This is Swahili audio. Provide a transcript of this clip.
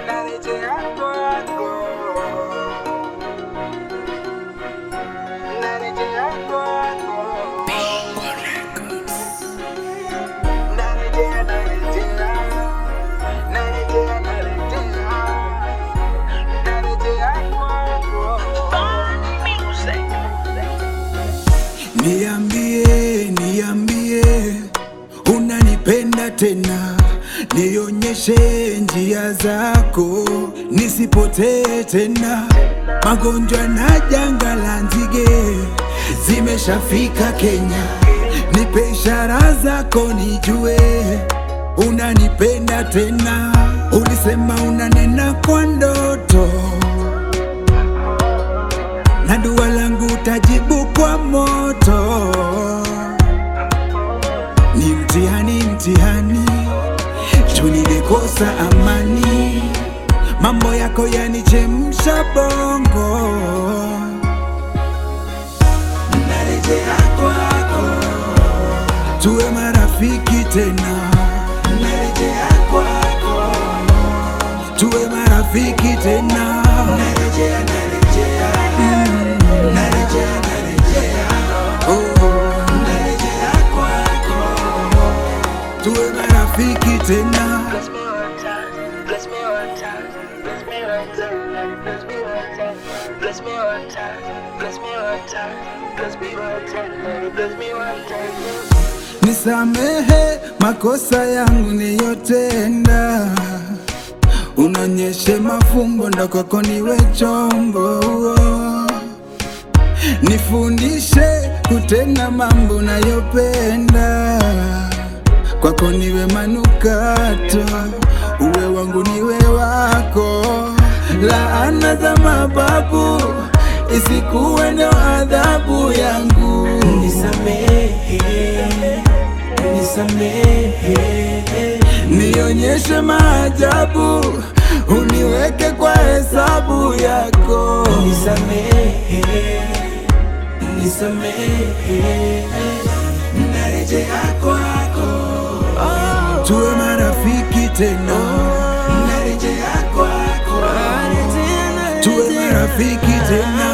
narejea kwako, narejea kwako, narejea, narejea, narejea, narejea, narejea kwako. Niambie, niambie, unanipenda tena, nionyeshe njia zako, nisipotee tena. Magonjwa na janga la nzige zimeshafika Kenya, nipe ishara zako nijue unanipenda tena. Ulisema unanena kwa ndoto na dua langu tajibu kwa moto. Ni mtihani, mtihani, juu nilikosa amani, mambo yako yanichemsha bongo. Narejea kwako, tuwe marafiki tena. Narejea kwako, tuwe marafiki tena. Narejea, narejea, narejea, narejea, oh, narejea kwako, tuwe marafiki tena. Bless me one time, bless me one time, bless me one time, bless me one time, bless me one time, bless me one time, bless me one time, bless me one time. Nisamehe makosa yangu niyotenda, unonyeshe mafumbo ndo kwako niwe chombo, nifundishe kutenda mambo nayopenda, kwako niwe manukato, uwe wangu niwe wako, laana za mababu isikuwe ndo adhabu yangu. Nisamehe, nisamehe, Nionyeshe maajabu, uniweke kwa hesabu yako. nisamehe, nisamehe, Narejea kwako, tuwe marafiki tena. Narejea kwako, tuwe marafiki tena.